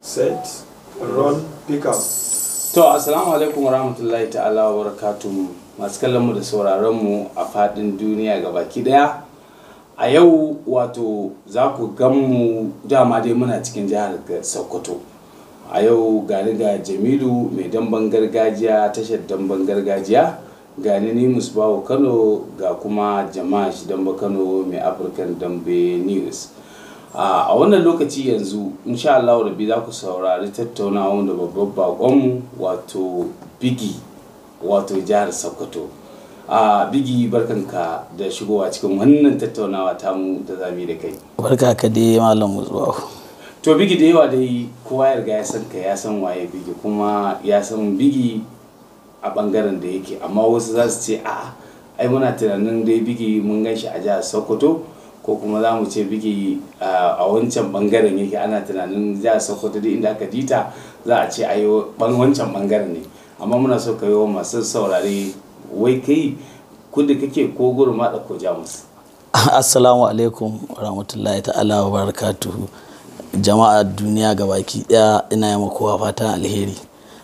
set roll pick up To, Assalamu alaikum wa rahmatullahi ta'ala wa barakatuhu masu kallon mu da sauraron mu a fadin duniya ga baki daya. A yau wato za ku gan mu dama dai muna cikin jihar Sokoto. A yau gani ga Jamilu mai damben gargajiya tashar damben gargajiya gani ni Musbahu Kano ga kuma jama'a shi damba Kano mai African Dambe News. a wannan lokaci yanzu insha Allah rabbi za ku saurari tattaunawa da babban bakonmu wato bigi wato jihar sokoto a bigi barkanka da shigowa cikin wannan tattaunawa tamu da zami da kai barka ka dai malam musbahu to bigi da yawa dai kowa ya riga ya san ka ya san waye bigi kuma ya san bigi a bangaren da yake amma wasu za su ce a ai muna tunanin dai bigi mun gan shi a jihar sokoto ko kuma za mu ce bigi a wancan bangaren yake ana tunanin jihar sokoto da inda aka dita za a ce a yi wancan bangaren ne amma muna so ka yi wa masu saurare wai kai kudu kake ko gurin maɗa ko jamus assalamu alaikum rahmatullahi ta'ala wa barakatuhu jama'a duniya gabaki daya ina yi kowa fatan alheri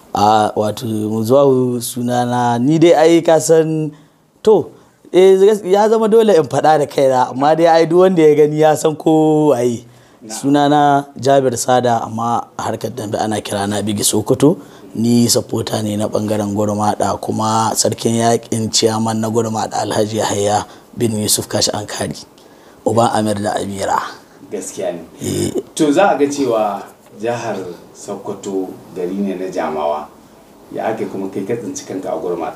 a wato zuwa sunana ni dai ai ka san to ya zama dole in faɗa da kaina amma dai ai duk wanda ya gani ya san ko waye sunana jabir sada amma a harkar dambe ana kira na bigi sokoto ni sapota ne na bangaren gurmada kuma sarkin yakin ciyaman na gurmada alhaji yahaya bin yusuf kashi ankari uban amir da amira gaskiya ne to za a ga cewa jihar sokoto gari ne na jamawa ya ake kuma kai ka tsinci kanka a gurmada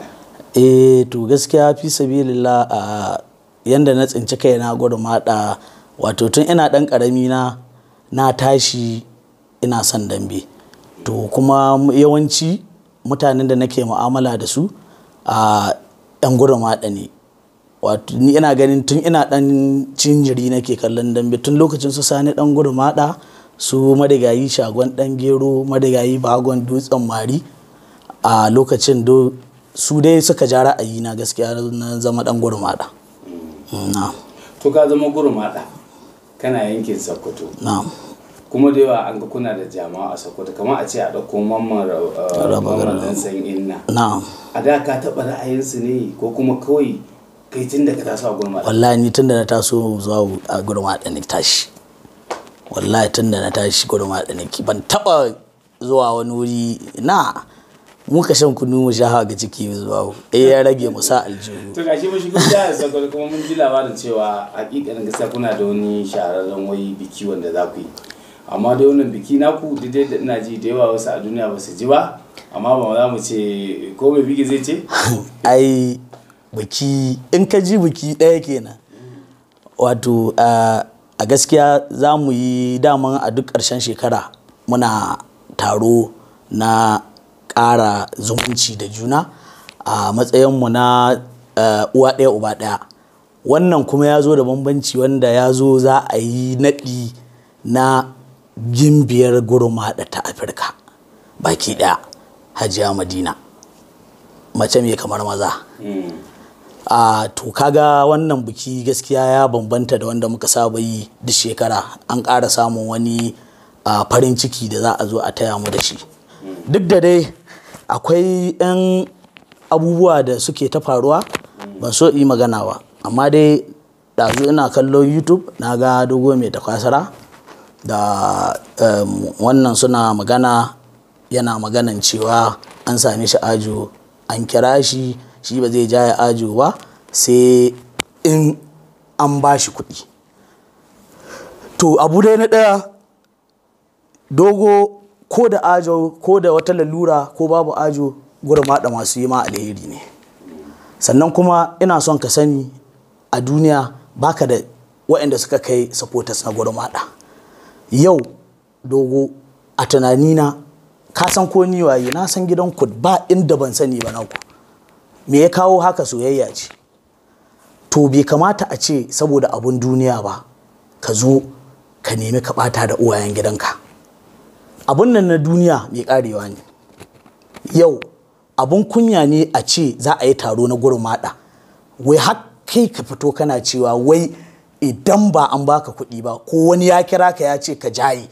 eh to gaskiya fi sabilillah a yanda na tsinci kaina gudu maɗa wato tun ina ɗan ƙarami na na tashi ina son dambe to kuma yawanci mutanen da nake mu'amala da su a yan gudu maɗa ne wato ni ina ganin tun ina ɗan cinjiri nake kallon dambe tun lokacin su sani ɗan gudu maɗa su madigayi shagon ɗan gero madigayi bagon dutsen mari a lokacin do su dai suka ja ra'ayi na gaskiya na zama dan gurmada to ka zama gurmada kana yankin sokoto kuma da yawa an ga kuna da jama'a a sokoto kamar a ce a ɗauko mamman dan san inna a da ka taɓa ra'ayinsu ne ko kuma kawai kai tun da ka taso a gurmada wallahi ni tun da na taso zuwa a gurmada ne tashi wallahi tun da na tashi gurmada ne ban taɓa zuwa wani wuri na muka shan kunu mu sha ga ciki zuwa eh ya rage mu sa aljihu to gashi mun shigo jihar Sokoto kuma mun ji labarin cewa hakikanin gaskiya kuna da wani shahararren wai biki wanda za ku yi amma da wannan biki naku dai da ina ji da yawa wasu a duniya ba su ji ba amma ba za mu ce ko mai biki zai ce ai biki in ka ji biki ɗaya kenan wato a gaskiya za mu yi daman a duk ƙarshen shekara muna taro na ƙara zumunci da juna a matsayinmu na uwa ɗaya uba ɗaya wannan kuma ya zo da bambanci wanda ya zo za a yi naɗi na gimbiyar gurmaɗa ta afirka baki ɗaya hajiya madina mace mai kamar maza a to kaga wannan biki gaskiya ya bambanta da wanda muka saba yi duk shekara an ƙara samun wani farin ciki da za a zo a taya mu da shi duk da dai akwai 'yan abubuwa da suke ta faruwa ban so yi magana ba amma dai ɗazu ina kallon youtube na ga dogo mai takwasara da wannan suna magana yana maganan cewa an same shi ajo an kira shi shi ba zai jaya ajo ba sai in an ba shi kuɗi to abu dai na ɗaya dogo ko da ajo ko da wata lalura ko babu ajo gurmaɗa masu yi ma alheri ne sannan kuma ina son ka sani a duniya baka da waɗanda suka kai supporters na gurmaɗa yau dogo a tunanina ka san ko ni waye na san gidan ku ba inda ban sani ba naku me ya kawo haka soyayya ce to bai kamata a ce saboda abun duniya ba ka zo ka nemi ka ɓata da uwayen gidanka abun nan na duniya mai karewa ne yau abun kunya ne a ce za a yi taro na gurmada wai har kai ka fito kana cewa wai idan ba an baka kuɗi ba ko wani ya kira ka ya ce ka jaye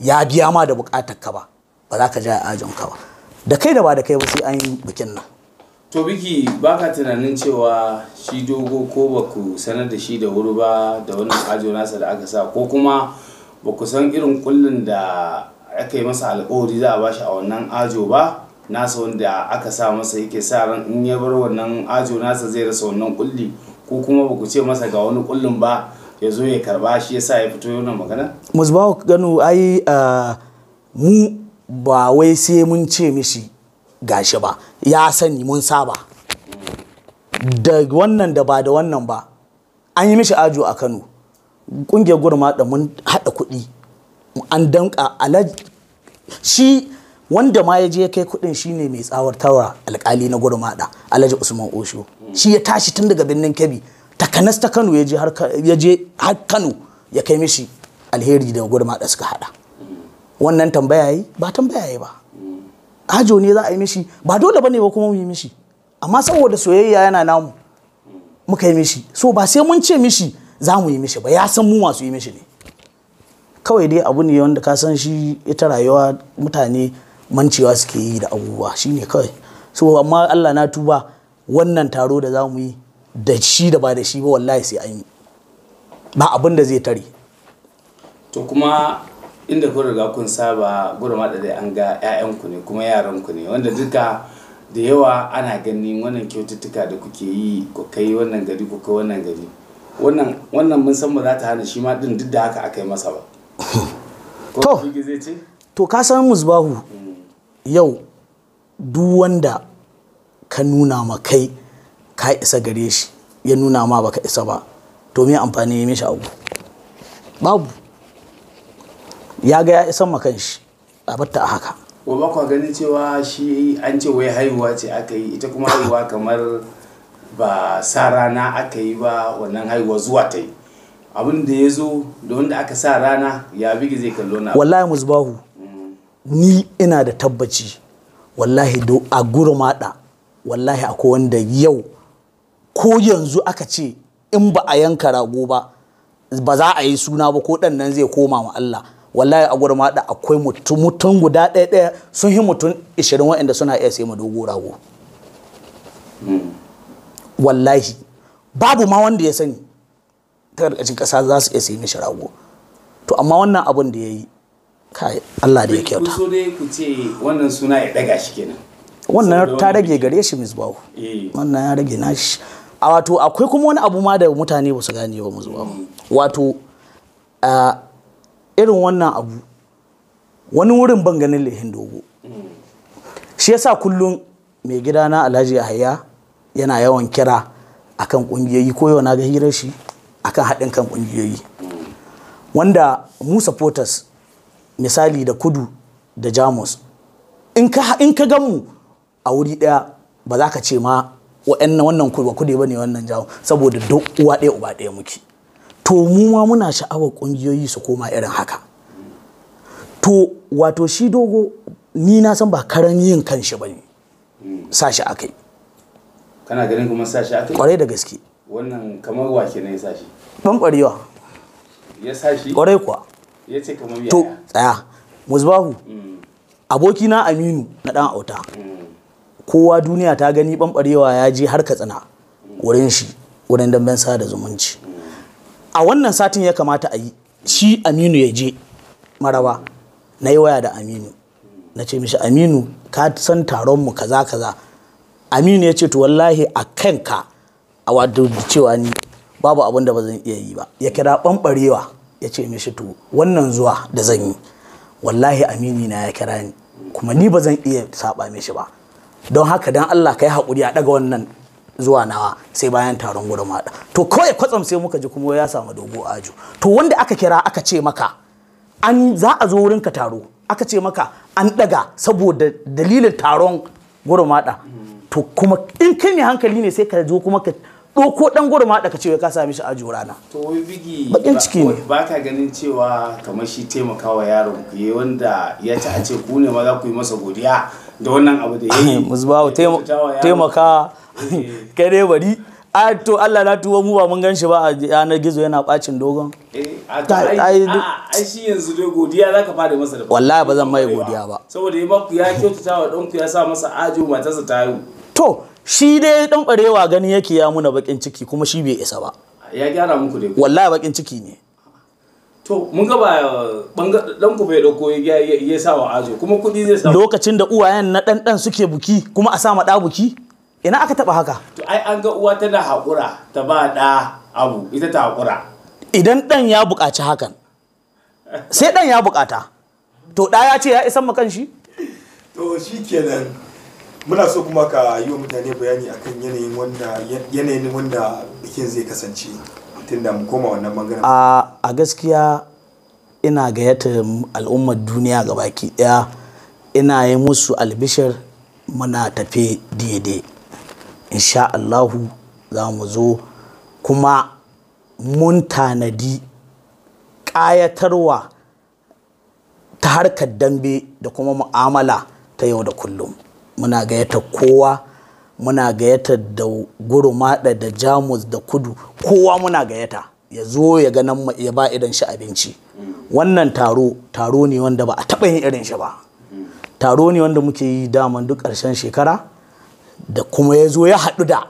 ya biya ma da bukatar ka ba ba za ka ja ajin ka ba da kai da ba da kai ba sai an yi bikin nan to biki baka tunanin cewa shi dogo ko ba ku sanar da shi da wuri ba da wannan ajo nasa da aka sa ko kuma ba ku san irin kullun da aka yi masa alkawari za a bashi a wannan ajo ba nasa wanda aka sa masa yake sa ran in ya bar wannan ajo nasa zai rasa wannan kulli ko kuma ba ku ce masa ga wani kullun ba ya zo ya karba shi yasa ya fito yana magana musbahu gano ai ah, mu ba wai sai mun ce mishi gashi ba ya sani mun saba da wannan da ba da wannan ba an yi mishi ajo a kano ƙungiyar gurma da mun haɗa kuɗi an danka alaj shi wanda ma ya je ya kai kuɗin shine mai tsawartarwa alƙali na gurmaɗa alhaji usman osho shi ya tashi tun daga birnin kebbi takanas ta kano ya je har Ka- ya je har kano ya kai mishi alheri da gurmaɗa suka haɗa wannan tambaya yi ba tambaya yi ba ajo ne za a yi mishi ba dole bane ba kuma mu yi mishi amma saboda soyayya yana namu muka yi mishi so ba sai mun ce mishi za mu yi mishi ba ya san mu masu yi mishi ne kawai dai abu ne wanda ka san shi ita rayuwa mutane mancewa suke yi da abubuwa shine kawai so amma Allah na tuba wannan taro da za mu yi da shi da ba da shi ba wallahi sai an yi ba abin da zai tare to kuma inda kun riga kun saba gurma da dai an ga 'ya'yanku ne kuma yaranku ne wanda duka da yawa ana ganin wannan kyaututtuka da kuke yi ku kai wannan gari ku kai wannan gari wannan wannan mun san ba za ta hana shi ma din duk da haka aka yi masa ba ko To. Bigi zai ce to ka san musbahu yau duk wanda ka nuna ma kai ka isa gare shi ya nuna ma baka isa ba to me amfani ya mishi abu babu ya ga ya isan ma kanshi a batta a haka wa ba kwa ganin cewa shi an ce wai haihuwa ce aka yi ita kuma haihuwa kamar ba sa rana aka yi ba wannan haihuwa zuwa ta yi abin da ya zo da wanda aka sa rana ya bigi zai kallo na wallahi musbahu ni ina da tabbaci wallahi do a gurmada wallahi akwai wanda yau ko yanzu aka ce in ba a yanka rago ba ba za a yi suna ba ko ɗan nan zai koma ma Allah wallahi a gurmada akwai mutum mutum guda ɗaya ɗaya sun yi mutum 20 waɗanda suna iya sai mu dogo rago wallahi babu ma wanda ya sani ta ƙarƙashin ƙasa za su iya sai mishi rago to amma wannan abin da ya yi kai Allah da ya kyauta so dai ku ce wannan suna ya daga shi kenan wannan Saboda ta wani rage biki. gare shi misbahu eh wannan ya rage nashi a wato akwai kuma wani abu ma da mutane ba su gane ba misbahu wato a irin wannan abu wani wurin ban ganin lehin dogo shi yasa kullum mai gidana alhaji yahaya yana yawan kira akan kungiyoyi ko yau na ga hirar shi akan haɗin kan kungiyoyi wanda mu supporters misali da kudu da jamus in ka in ka gan mu a wuri ɗaya ba za ka ce ma wa'annan wannan kudu ba kudu ba ne wannan jamus saboda duk uwa ɗaya uba ɗaya muke to mu ma muna sha'awar kungiyoyi su koma irin haka to wato shi dogo ni na san ba karan yin kanshi ba ne sa shi aka yi kana ganin kuma sashi aka yi kwarai da gaske wannan kamar wa kenan ya sashi ɓanɓarewa ya sashi kwarai kuwa ya ce kamar to yaya tsaya musbahu Mm, abokina aminu na ɗan auta mm, kowa duniya ta gani ɓanɓarewa ya je har katsina wurin shi wurin damben sada zumunci a wannan satin ya kamata a yi shi aminu ya je maraba na yi waya da aminu na ce mishi aminu ka san taronmu kaza kaza aminu ya ce to wallahi a kanka a wadda cewa ni babu abin da ba zan iya yi ba ya kira ɓanɓarewa ya ce mishi to wannan zuwa da zan yi wallahi amini na ya kira ni kuma ni ba zan iya saba mishi ba don haka dan Allah ka yi haƙuri a ɗaga wannan zuwa nawa sai bayan taron gurin maɗa to kawai kwatsam sai muka ji kuma ya samu dogo ajo to wanda aka kira aka ce maka an za a zo wurin ka taro aka ce maka an ɗaga saboda dalilin taron gurin maɗa to kuma in kai mai hankali ne sai ka zo kuma ka ɗauko ɗan gurin maɗa ka ce wai ka sami shi ajo rana to wai bigi Baƙin ba- ciki ne. ba ka ganin cewa kamar shi taimakawa yaron ku yi wanda ya ci a ce ku ne ma za ku yi masa godiya da wannan abu da ya yi musbahu Ya kyautata wa yaron. taimaka Eh. kai dai bari a to Allah na tuwo mu ba mun gan shi ba a yanar gizo yana bacin dogon eh a Ta- ai ai- a- ai shi yanzu dai godiya zaka fara masa da Wallahi ba zan mai godiya ba. saboda ya maku ya kyautata wa ɗanku ya sa masa ajo matarsa ta haihu to shi dai dan barewa gani yake ya muna bakin ciki kuma shi bai isa ba ya gyara muku dai wallahi bakin ciki ne to mun ga ba banga- ɗanku bai ɗauko ya ya- ya sa wa ajo kuma kuɗi zai sa lokacin da uwayen na dan dan suke buki kuma a sa ma da buki ina aka taba haka to ai an ga uwa tana haƙura ta ba ɗa abu ita ta haƙura idan dan ya buƙaci hakan sai dan ya buƙata to da ya ce ya isan ma kanshi to shi kenan muna so kuma ka yi wa mutane bayani akan yanayin wanda yanayin wanda bikin zai kasance tunda mu koma wannan bangaren a a gaskiya ina gayyata al'ummar duniya ga baki daya ina yi musu albishir muna tafe daidai insha Allahu za mu zo kuma mun tanadi ƙayatarwa ta harkar dambe da kuma mu'amala ta yau da kullum muna gayyatar kowa muna gayyatar da gurumada da jamus da kudu kowa muna gayyata ya zo ya ga nan ya ba idan shi abinci wannan taro taro ne wanda ba a taɓa yin irin shi ba taro ne wanda muke yi daman duk ƙarshen shekara da kuma ya zo ya haɗu da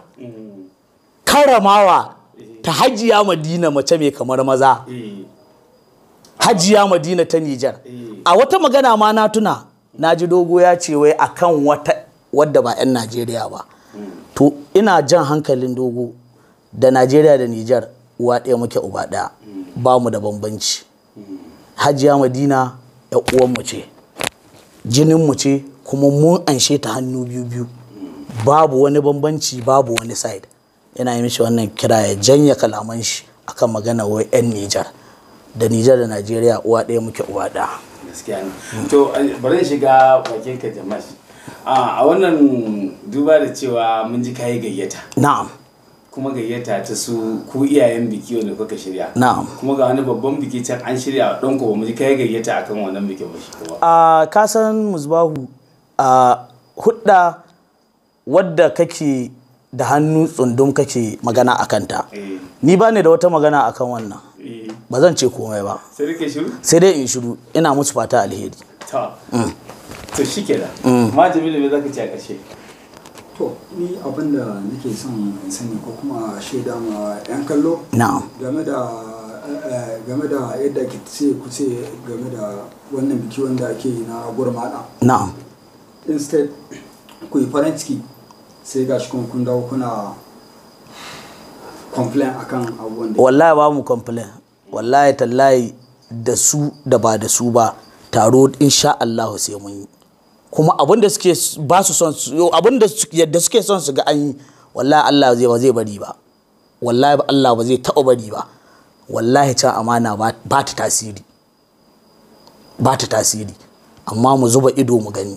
karamawa ta hajiya madina mace mai kamar maza eh hajiya madina ta Nijar. Eh. A wata magana ma na tuna na ji dogo ya ce wai akan wata wadda ba 'yan Najeriya ba. To ina jan hankalin dogo da Najeriya da Nijar uwa ɗaya muke uba ɗaya ba mu da bambanci. Hajiya Madina ya uwanmu ce, jininmu ce kuma mun anshe ta hannu biyu biyu. Babu wani bambanci babu wani side. Yana yi mishi wannan kira ya janya kalaman shi akan magana wai 'yan Nijar. da Nijar da Najeriya uwa ɗaya muke uwa ɗaya. gaskiya ne to eh, bari in shiga bakin ka jamal a a wannan duba da cewa mun ji kayi gayyata Na'am, kuma gayyata ta su ku iyayen biki wanda kuka shirya na'am. kuma ga wani babban biki can an shirya don ku ba mu ji kayi gayyata akan wannan bikin ba shi kuma A kasan musbahu a hudda wadda kake da hannu tsundum kake magana a kanta. eh Ni ba ni da wata magana akan wannan. eh Ba zan ce komai ba. sai rike shiru Sai dai in shiru ina musu fata alheri. ta to shikenan ma jamilu me zaka ce a ƙarshe To, ni abin da nake son in sani ko kuma shaida ma 'yan kallo Na'am. game da eh, game da yadda ke ce ku ce game da wannan biki wanda ake yi na gurmada. Na'am. Instead, ku yi farin ciki sai gashi kuma kun dawo kuna complain akan abubuwan da Wallahi ba mu complain. Wallahi tallahi da su da ba da su ba taro insha Allah sai mun yi. Kuma abin da suke ba su son su abin da su- yadda suke son su ga an yi wallahi Allah zai ba zai bari ba. Wallahi ba Allah ba zai taɓa bari ba. Wallahi can amana ba ba ta tasiri. Ba ta tasiri. Amma mu zuba ido mu gani.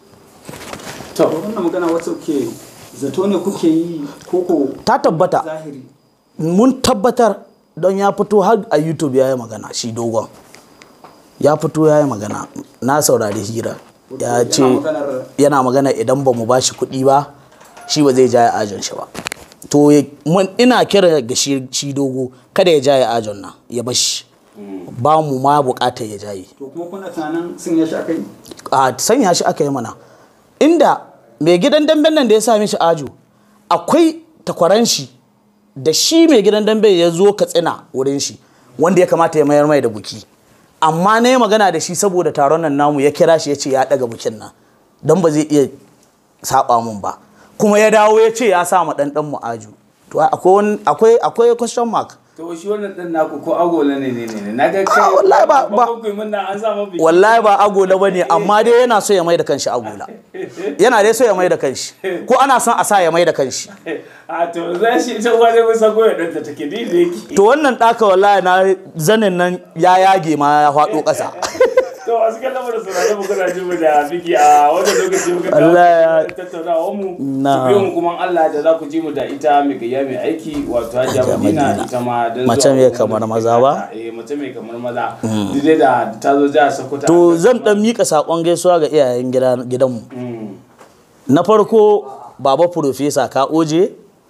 to wannan magana wacce kuke zato ne kuke yi koko Ta tabbata. zahiri mun tabbatar don ya fito har a youtube ya yi magana shi dogon ya fito ya yi magana na saurari hira ya Yana ce maganar- yana magana idan ba mu ba shi kuɗi ba shi ba zai jaye ajon shi ba to ya- mun- ina kira ga shi shi dogo kada ya jaye ajon nan ya bashi ba mu ma bukatar ya jaye to kuma kuna tunanin sun ya sha kai a sanya shi aka yi mana inda mai gidan damben nan da ya sami shi ajo akwai takwaran shi da shi mai gidan dambe ya zo katsina wurin shi wanda ya kamata ya mayar mai da buki amma na yi magana da shi saboda taron nan namu ya kira shi ya ce ya daga bukin nan don ba zai iya saba mun ba kuma ya dawo ya ce ya sa ma ɗanɗan mu aju to akwai wani- akwai akwai question mark to shi wannan din naku ko agola ne ne ne na ga kai Ah, wallahi ba- ba- ku mun nan an samu biki wallahi ba agola ba ne amma dai yana so ya mai da kanshi agola yana dai so ya mai da kanshi ko ana son a sa ya mai da kanshi a to za shi ita uwa dai mun san goyo ɗanta take ni da yake to wannan ɗaka wallahi na zanin nan ya yage ma ya faɗo ƙasa to a cikin lamarin saurare mu kuna jin mu da biki a wannan lokaci muka dawo Allah ya- da tattaunawar mu Na. su biyo mu kuma Allah da za ku ji mu da ita mai gayya mai aiki wato Hajiya Hajiya Madina Madina. ita ma dan Mace zuwa mai wannan kamar da maza take ba? kata. eh mace mai kamar maza duk dai da ta zo jihar Sokoto to zan ɗan miƙa saƙon gaisuwa ga iyayen gida- gidanmu Mm. na farko baba profesa ka oje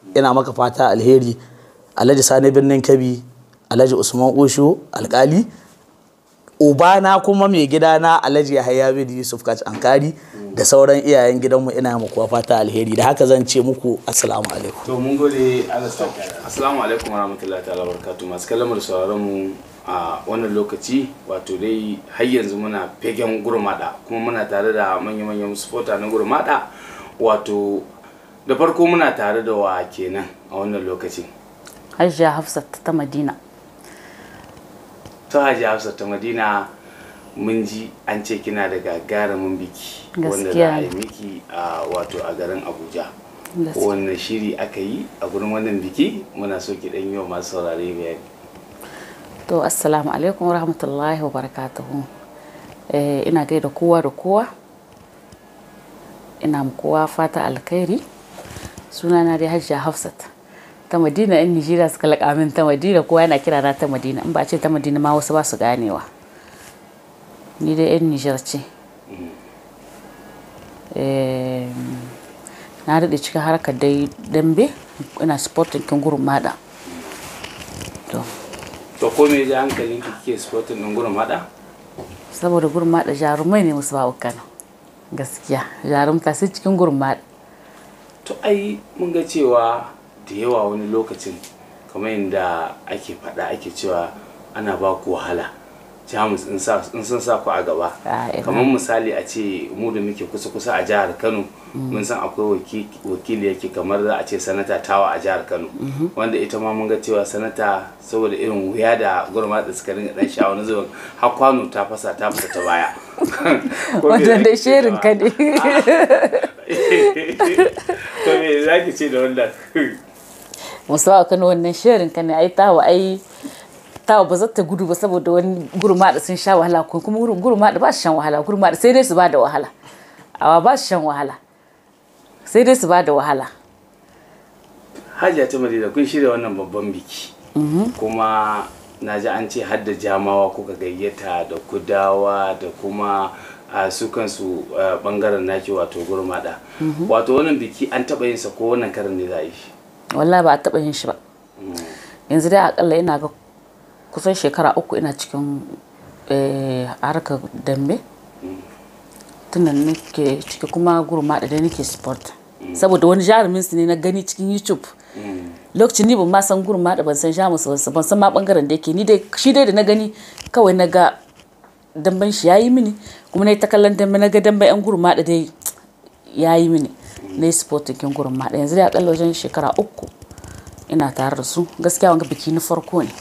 ina maka fata alheri alhaji sani birnin kabi alhaji usman ushu alkali ubana kuma mai gidana alhaji yahaya bin yusuf kaci ankari da sauran iyayen gidanmu ina muku fata alheri da haka zan ce muku assalamu alaikum to mun gode Allah sa assalamu alaikum warahmatullahi ta'ala barakatuh masu kallon mu da sauraron mu a wannan lokaci wato dai har yanzu muna fegen gurmada kuma muna tare da manya-manyan supporter na gurmada wato da farko muna tare da wa kenan a wannan lokacin Hajiya Hafsat ta Madina. ta hajji hafsa ta madina mun ji an ce kina da gagarumin biki wanda za a yi miki a wato a garin abuja Gaskiya. wannan shiri aka yi a gurin wannan biki muna so ki dan yi wa masu saurare bayani To assalamu alaikum wa rahmatullahi wa barakatuhu. Eh, ina gaida kowa da kowa. Ina ma kowa fata alkhairi. Sunana dai Hajiya Hafsat. Ta Madina in Nijeriya suka laƙa min ta Madina kowa yana kira na ta Madina in ba ce ta Madina ma wasu ba su ganewa. Ni dai yan Nijar ce. Eh, na daɗe cikin harkar dai dambe ina sporting kin gurin mada. To. to ko me ya hankalin ki kike sporting din gurin mada saboda gurmaɗa jarumai ne musu bawa kano gaskiya jarumta sai cikin gurmaɗa to ai mun ga cewa da yawa wani lokacin kamar yadda ake faɗa ake cewa ana ba ku wahala jamus in sa- in sun sa ku a gaba Ah, ina. kamar misali a ce mu da muke kusa kusa a jihar kano mun san akwai waki- wakili yake kamar za a ce sanata tawa a jihar kano wanda ita ma mun ga cewa sanata saboda irin wuya da gurma da suka ringa dan sha wani zuwan har kwano ta fasa ta fita ta baya Ko me wannan zaki dai ce sherin da- ka ne to me zaki ce da wannan musu bawa kano wannan sherin ka ne ai tawa ai tawa ba za ta gudu ba saboda wani gurmaɗa sun sha wahala ko kuma gurmaɗa ba su shan wahala gurmaɗa sai dai su ba da wahala awa ba su shan wahala sai dai su ba da wahala hajiya ta madina kun shirya wannan babban biki kuma na ji an ce har da jamawa kuka gayyata da kudawa da kuma a su kansu a, bangaren naki wato gurmada wato wannan biki an taba yin sa ko wannan karin ne za a yi shi wallahi ba a taɓa yin shi ba yanzu dai akalla ina ga kusan shekara uku ina cikin eh, harkar dambe tunan nake ciki kuma gurma da dai nake sport saboda wani jarumin su ne na gani cikin youtube lokacin ni ban ma san gurma da ban san jamus ba ban san ma bangaren da yake ni dai shi dai da na gani kawai na ga damben shi yayi mini kuma na yi ta kallon dambe na ga damben yan gurma da dai yayi mini na yi sport kin gurma da yanzu dai akalla wajen shekara uku ina tare da su gaskiya wanga biki na farko ne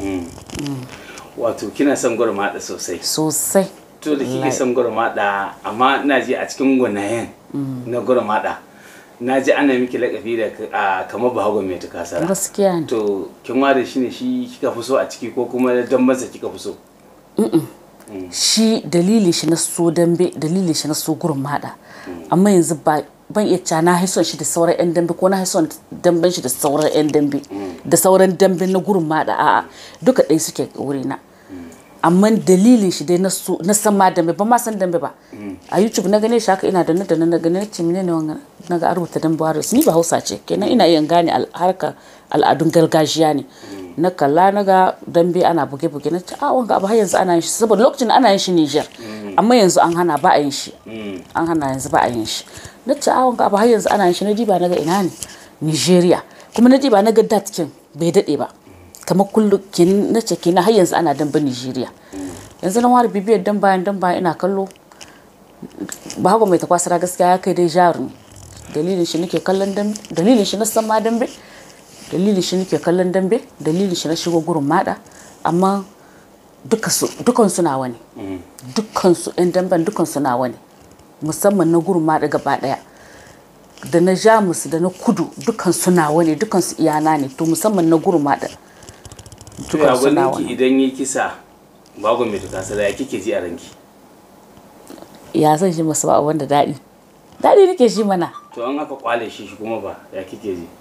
wato kina son gurmada sosai sosai to da kike son gurmada amma ina ji a cikin gwanayen na gurmada na ji ana miki lakabi da a, kamar bahago mai tukasara gaskiya ne to kin ware shi ne shi kika fi so a ciki ko kuma dan masa kika fi so shi dalilin shi na so dambe dalilin shi na so gurin mada amma yanzu ba ban iya cewa na haison shi da sauran yan dambe ko na haison damben shi da sauran yan dambe da sauran dambe na gurin mada a'a duka ɗaya suke wuri na amma dalilin shi dai na so na san ma dambe ba ma san dambe ba a youtube na gane shi haka ina da na da na gane ce menene wannan na ga an rubuta dambe waris ni ba hausa ce kenan ina iya gane al- harkar al'adun gargajiya ne na kalla na ga dambe ana buge-buge na ce a wanga abu har yanzu ana yin shi saboda lokacin ana yin shi Niger amma yanzu an hana ba a yin shi an hana yanzu ba a yin shi na ce a wanga abu har yanzu ana yin shi na diba na ga ina ne Nigeria kuma na diba na ga datkin bai dade ba kamar kullum kin na ce kina har yanzu ana dambe Nigeria yanzu na ware bibiyar dan bayan dan bayan ina kallo ba haka mai takwasara gaskiya ya kai dai jarumi dalilin shi nake kallon dambe dalilin shi na san ma dambe dalilin shi nake kallon dambe dalilin shi na shigo gurin mada amma dukan su nawa ne dukkan su ɗan damben dukkan su nawa ne musamman na gurin mada gaba ɗaya da na jamus da na kudu dukkan su nawa ne dukkan su iyana ne to musamman na gurin mada to ya dukkan su nawa ki ne idan yi kisa bago mai tukasara ya kike ji a ranki ya zan shi masu ba wanda daɗi daɗi nake shi mana to an aka kwale shi shi kuma ba ya kike ji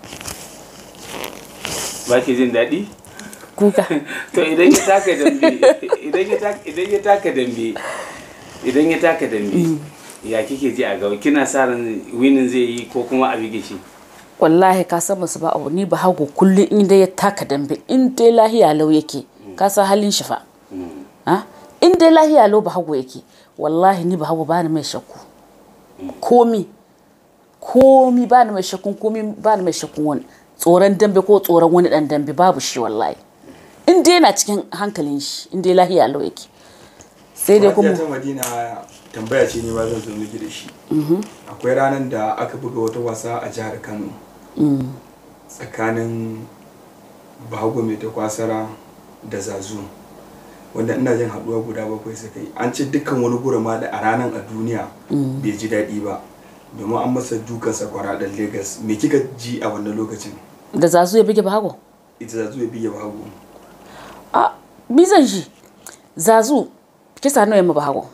ba ki jin daɗi kuka to idan ya taka dambe idan ya taka idan ya taka dambe idan ya taka dambe ya kike ji a gaba kina sa ran winin zai yi ko kuma a bige shi wallahi ka san masu ba abu ni ba hago kullum in dai ya taka dambe in dai lahiya lau yake ka san halin shi fa ha in dai lahiya lau ba hago yake wallahi ni ba hago ba ni mai shakku komi komi ba ni mai shakkun komi ba ni mai shakkun wani tsoron dambe ko tsoron wani dan dambe babu shi wallahi in dai yana cikin hankalin shi in dai lahiya lau yake sai dai kuma ta madina tambaya ce ne ba zan zo miki da shi akwai ranar da aka buga wata wasa a jihar kano tsakanin bahago mai ta kwasara da zazu wanda ina jin haduwa guda bakwai suka yi an ce dukkan wani gurama da a ranar a duniya bai ji daɗi ba domin an masa dukan sakwara da lagos me kika ji a wannan lokacin da zazu ya buge bago ita zazu ya biya bahago a bizan shi zazu kisa nawa yamma bago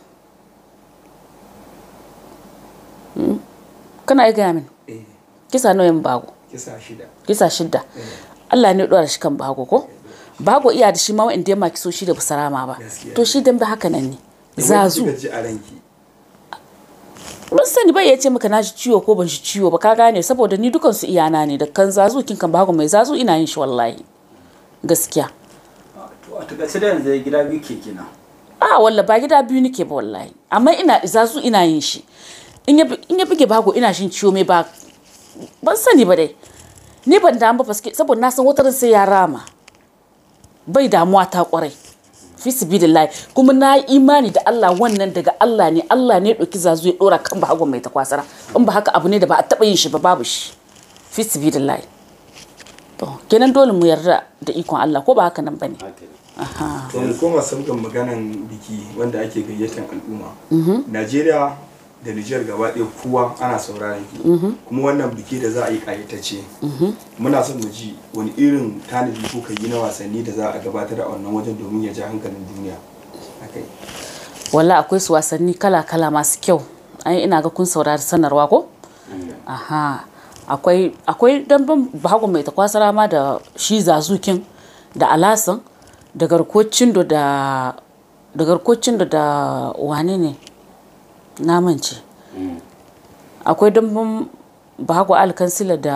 Hmm? kana iya gaya min eh kisa nawa yamma bago kisa shida kisa shidda Allah ne ya dora shi kan bago ko bago iya da shi ma wa'anda ya maki so shi da busarama ba Gaskiya. to shi dan ba haka nan ne Me zazu kika ji a ranki ban sani bai ya ce maka na shi ciwo ko ban shi ciwo ba ka gane saboda ni dukan su iyana ne da kan zazu kin kan bago mai zazu ina yin shi wallahi gaskiya to a takaice da yanzu gida biyu ke kenan a walla ba gida biyu nake ba wallahi amma ina zazu ina yin shi in ya in ya buge bago ina shin ciwo mai ba ban sani ba dai ni ban damu ba faske saboda na san watarin sai ya rama bai damuwa ta kwarai fi sibilillahi kuma na yi imani da Allah wannan daga Allah ne Allah ne ya ɗauki zazu ya ɗora kan bahagon mai takwasara in ba haka abu ne da ba a taɓa yin shi ba babu shi fi sibilillahi to kenan dole mu yarda da ikon Allah ko ba haka nan bane aha to mu koma sabgan maganan biki wanda ake gayyatar al'umma najeriya da nijar gaba ɗaya kowa ana sauraron ki kuma wannan biki da za a yi ƙayatacce muna son mu ji wani irin tanadi kuka yi na wasanni da za a gabatar a wannan wajen domin ya ja hankalin duniya akai walla akwai su wasanni kala-kala masu kyau ai ina ga kun saurari sanarwa ko aha akwai akwai damben bahago mai takwasara ma da shi zazukin da alasan da garkocin da da garkocin da da wane ne namance akwai damben bahago alkansila da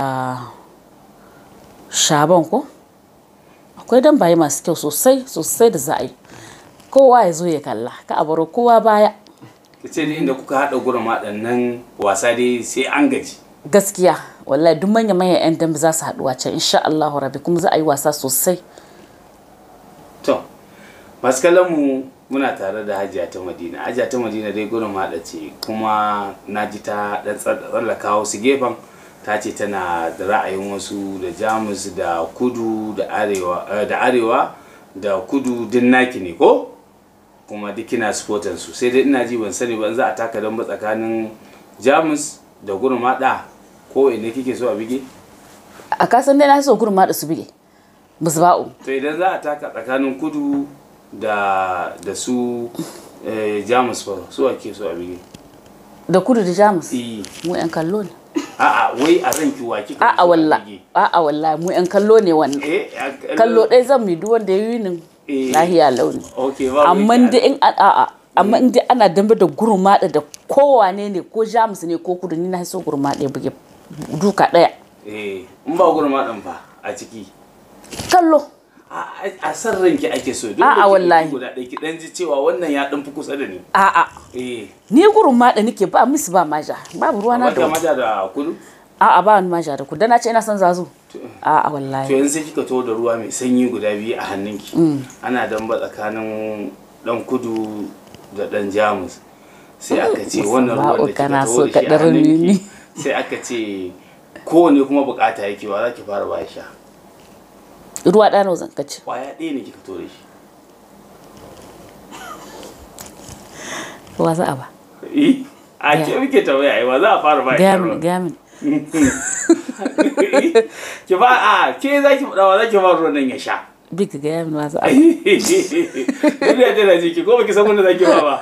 shaban ko akwai dambaye masu kyau sosai sosai da za a yi kowa ya zo ya kalla ka a baro kowa baya ce da inda kuka haɗa gurin waɗannan wasa dai sai an gaji gaskiya wallahi duk manya manyan yan dambe za su haɗu can insha Allahu rabbi kuma za a yi wasa sosai to masu kallon mu muna tare da hajiya ta madina hajiya ta madina dai gurin haɗa ce kuma na ji ta ɗan tsallaka wasu gefen ta ce tana da ra'ayin wasu da jamus da kudu da arewa eh, da arewa da kudu din naki ne ko kuma duk kina supportan su sai dai ina ji ban sani ba in za a taka don ba tsakanin jamus da gurin haɗa ko inda kike so a bige a kasan dai na so gurin ma da su bige musba'u to idan za a taka tsakanin kudu da da su eh, jamus fa su ake so a bige da kudu da jamus Eh, mu yan kallo ne a'a wai a ranki wa kika a'a so a walla bige? a'a walla mu yan kallo ne wannan eh a- kallo ɗaya zan mi duk wanda ya yi ni Eh. lahiya launi okay ba amma dai in a- a'a amma in dai ana dambe da gurmaɗa da kowane ne ko jamus ne ko kudu ni na so gurmaɗa ya buge duka ɗaya eh in ba gurin maɗan fa a ciki kallo a a san ranki ake so duk A'a, da kike wallahi. guda ɗaya ki dan ji cewa wannan ya dan fi kusa da ni a'a eh ni gurmaɗa nake ba miss ba maja babu ruwana ba da ka wani. maja da kudu a'a ba wani maja da kudu dan na ce ina son zazu a'a to wallahi yanzu sai kika to da ruwa mai sanyi guda biyu a hannunki ana damba tsakanin dan kudu da dan jamus sai aka ce wannan ruwan da Musaba'u, kika kana to so da ka shi a ɗarmi ni. hannunki sai aka ce kowane kuma bukata yake ba za ki fara ba sha ruwa ɗano zan kace kwaya ɗaya ne kika to da shi ruwa za a ba Eh, a ke muke tambaya ai ba za a fara ba gaya sha min ruwan. gaya min ki ba a ke za ki faɗa wa za ki ba ruwan nan ya sha big gaya min wa za a ba Duniya tana jiki ko baki san wanda za ki ba ba.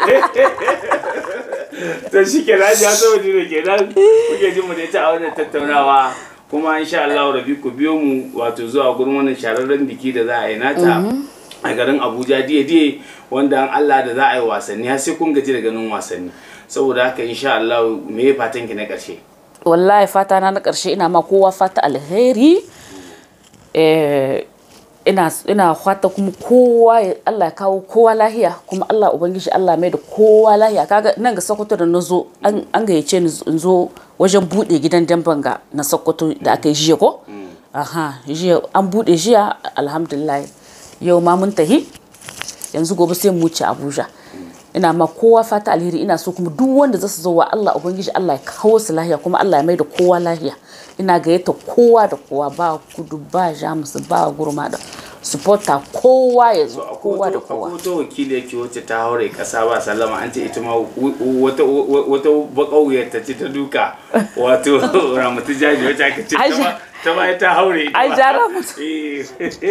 To shi ke nan ya so jiro ke nan kuke jin mu da ita a wannan tattaunawa kuma insha Allah rabi ku biyo mu wato zuwa gurin wannan shararren biki da za a yi nata a garin Abuja diye diye wanda an Allah da za a yi wasanni har sai kun gaji da ganin wasanni saboda haka insha Allah me ya fatan ki na ƙarshe wallahi fata na na karshe ina ma kowa fata alheri eh, ina ina fata kuma kowa ya- Allah ya kawo kowa lahiya kuma Allah ubangiji Allah mai da kowa lahiya kaga nan ga Sokoto da nazo an an gayyace ni in zo wajen bude gidan damben ga na Sokoto da aka yi jiya ko aha jiya an bude jiya alhamdulillah yau ma mun tahi yanzu gobe sai mu wuce Abuja ina ma kowa fata alheri ina so kuma duk wanda zasu zo wa Allah ubangiji Allah ya kawo su lahiya kuma Allah ya mai da kowa lahiya ina gayyata kowa da kowa ba kudu ba jamus ba gurma da supporter kowa ya zo kowa da kowa akwai wata wakili yake wacce ta haure kasa ba sallama an ce ita ma wu- wu- wata wata bakawuyar ta ce ta duka wato ramatu jaji wacce aka ce ta Ai, ma- ta ma ta haure ita ai, ma. ja Ramatu. Eh.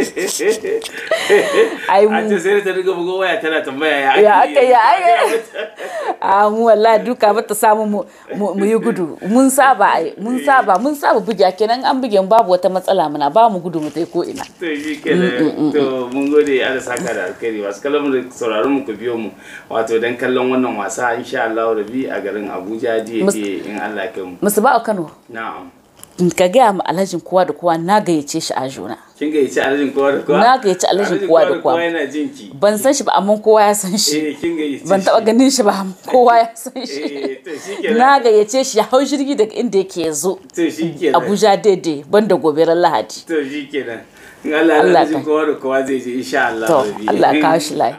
Ai, mu- an ce sai da ta riga bugo waya tana tambaya ya ya ake aka ya aka a mu wallahi duka bata samu mu mu mu yi gudu mun saba ai mun saba mun saba buge kenan an buge mu babu wata matsala muna ba mu gudu mu tai ko ina to shi kenan to mun gode Allah saka da alkhairi masu kallon mu da sauraron mu ku biyo mu wato dan kallon wannan wasa insha Allah rabi a garin Abuja diye Mus- diye in Allah ya kai mu musu ba a Kano na'am ka gaya ma alhajin kowa da kowa na gayyace shi a juna kin gayyaci alhajin kowa da kowa Na gayyaci alhajin kowa da kowa. yana jin ki ban san shi ba amma kowa ya san shi eh kin gayyaci ban taba ganin shi ba amma kowa ya san shi eh to shikenan na gayyace shi ya hau jirgi daga inda yake ya zo to shikenan Abuja daidai banda gobe ran Lahadi to shikenan in Allah ya Allah alhajin ka- kowa da kowa zai je insha Allah to rabi Allah ya kawo shi lafiya